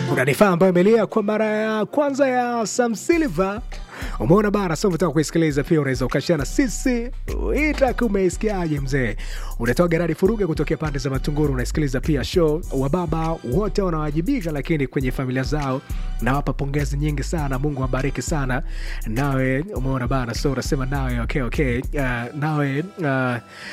unanifaa ambayo imelia kwa mara ya kwanza ya Sam Silva. Umeona bana, so unataka kuisikiliza pia, unaweza ukashana sisi. Itaki umeisikiaje mzee? Unatoa Geradi Furuge kutokea pande za Matunguru, unasikiliza pia show. Wababa wote wanawajibika, lakini kwenye familia zao nawapa pongezi nyingi sana. Mungu awabariki sana. Nawe umeona bana, so unasema nawe okay, okay. Uh, nawe uh,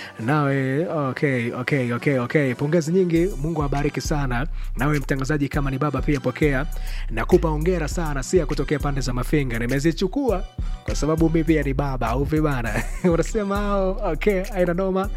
nawe okay, okay, okay, okay. Pongezi nyingi, Mungu awabariki sana. Nawe mtangazaji, kama ni baba pia pokea, nakupa hongera sana, sia kutokea pande za Mafinga, nimezichukua kwa sababu mi pia ni baba au vibana unasema oh, okay, aina noma.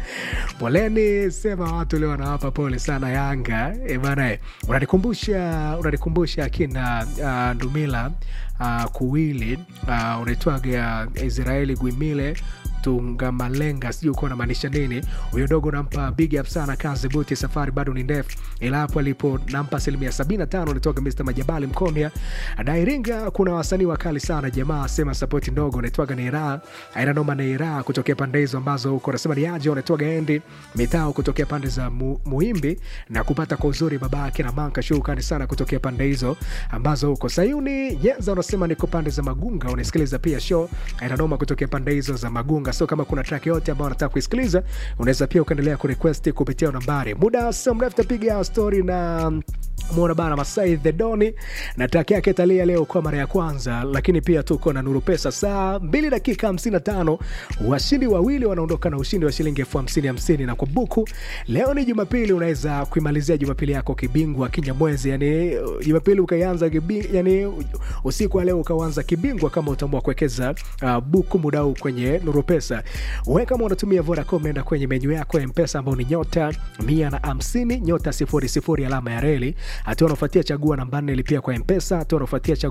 Poleni sema watu leo wanawapa pole sana Yanga e bana, unanikumbusha unanikumbusha akina uh, Ndumila uh, Kuwili uh, unaitwaga Israeli Gwimile Tungamalenga, sijui ukuwa namaanisha nini. Huyo dogo nampa big up sana, kazi buti, safari bado ni ndefu, ila hapo alipo nampa asilimia sabini na tano. Nitoka Mr Majabali Mkondia Dairinga. Kuna wasanii wakali sana jamaa, sema sapoti ndogo, unaitwaga Neira aina noma, Neira kutokea pande hizo ambazo huko nasema ni aje, unaitwaga Endi Mitao kutokea pande za mu, Muimbi na kupata kwa uzuri babake na manka shukrani sana kutokea pande hizo ambazo huko Sayuni Yenza unasema niko pande za Magunga, unasikiliza pia show aina noma kutokea pande hizo za Magunga. So kama kuna track yote ambayo unataka kuisikiliza, unaweza pia ukaendelea kurequest kupitia nambari. Muda sio mrefu tapiga story na mwona bana Masai the Doni na track yake talia leo kwa mara ya kwanza, lakini pia tuko na Nuru Pesa saa 2 dakika 55. Washindi wawili wanaondoka na ushindi wa shilingi elfu hamsini hamsini na kwa buku. Leo ni Jumapili, unaweza kuimalizia Jumapili yako kibingwa kinyamwezi, yani Jumapili ukaianza kibi, yani usiku wa leo ukaanza kibingwa kama utaamua kuwekeza uh, buku muda huu kwenye Nuru Pesa. Wewe kama unatumia Vodacom, nenda kwenye menyu yako ya Mpesa ambao ni nyota 150 nyota 00 alama ya reli. Hatua unafuatia chagua namba 4 lipia kwa Mpesa. Hatua unafuatia